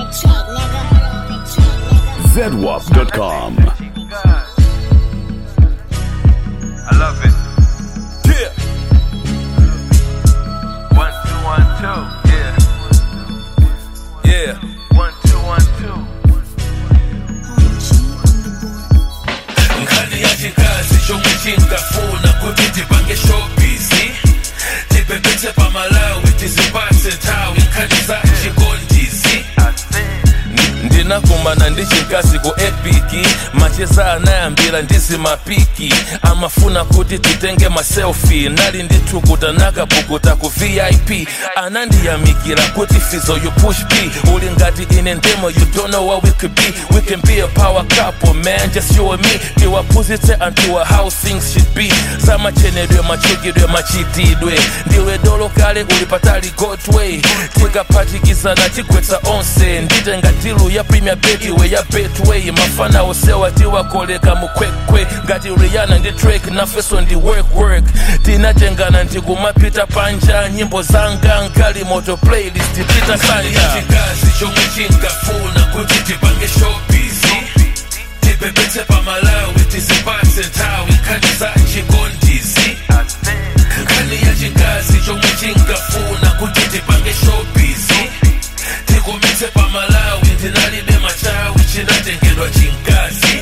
track, nigga. zedwap.com. I love it. Yeah. One, two, one, two. Yeah. Yeah. One, two, one, two. nkhani ya chikazi chomwe chingafuna kuti tipange showbizi tipepetse pamalawi tizipatse nthawi nkhani za chikondizi ndinakumana ndi chikazi ku epiki macheza anayambira ndizi mapiki amafuna kuti titenge maselfi nali ndithukuta nakapukuta ku vip anandiyamikira kuti fizo you push p uli ngati ine ndemo you don't know what we could be we can be a power couple man just you and me tiwaphunzitse anthuwa how things should be zamachenedwe machukidwe machitidwe ndiwe dolo kale uli patali godway tikaphatikizana tigwetsa onse nditenga tilu ya premier betiwe ya betway mafana osewa tiwakoleka mukwekwe ngati riana ndi drake nafeso ndi work work tinatengana ndikumapita panja nyimbo zanga nkali moto playlist pita sanja chikazi chomwe chingafuna kuti tipange showbizi tipepetse pamalawi tizipatse nthawi nkhani za chikondizi nkhani ya chikazi chomwe chingafuna kuti tipange showbizi tikometse pamalawi ndinalibe machawi chinatengedwa chinkazi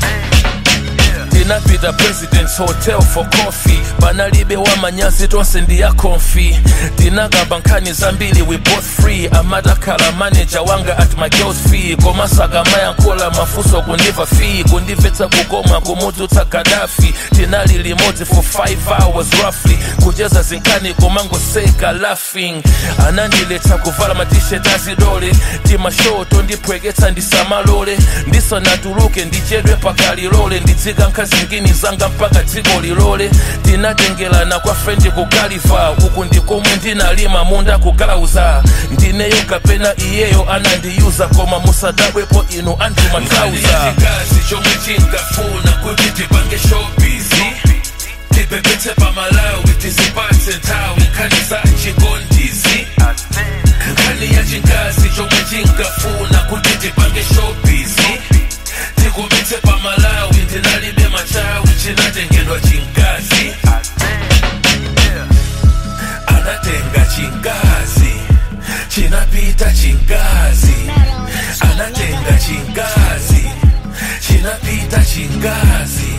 tinapita presidents hotel for coffee panalibe wamanyazi tonse ndiya konfi tinakamba nkhani zambiri we both free amatakhala manager wanga at my girls fee komasaka mayankhula mafunso kundiva fee kundimvetsa kukoma kumudzutsa gadafi tinali limodzi for 5 hours roughly kucheza zinkhani komangoseka laughing anandiletsa kuvala matishet azidole timashow tondiphweketsa ndisamalole ndisanatuluke ndichedwe pakalilole ndidzika nkhazingini zanga mpaka dziko lilole tinatengelana kwa frendi ku galiva uku ndikomwe ndinalima munda kugalauza ndineyo kapena iyeyo anandiyuza koma musadabwepo inu anthu mathauza chikazi chomwe chingafuna kuti tipange showbizi tipepetse pamalawi tizipatse nthawi nkhani za chikondizi nkhani ya chikazi chomwe chingafuna kuti tipange showbizi tikometse pamalawi ndinalibe machawi chinatengedwa chinkazi anatenga chinkazi chinapita chinkazi anatenga chinkazi chinapita chinkazi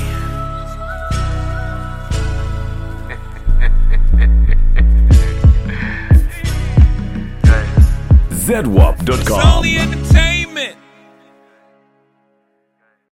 zedwap.com. Only entertainment.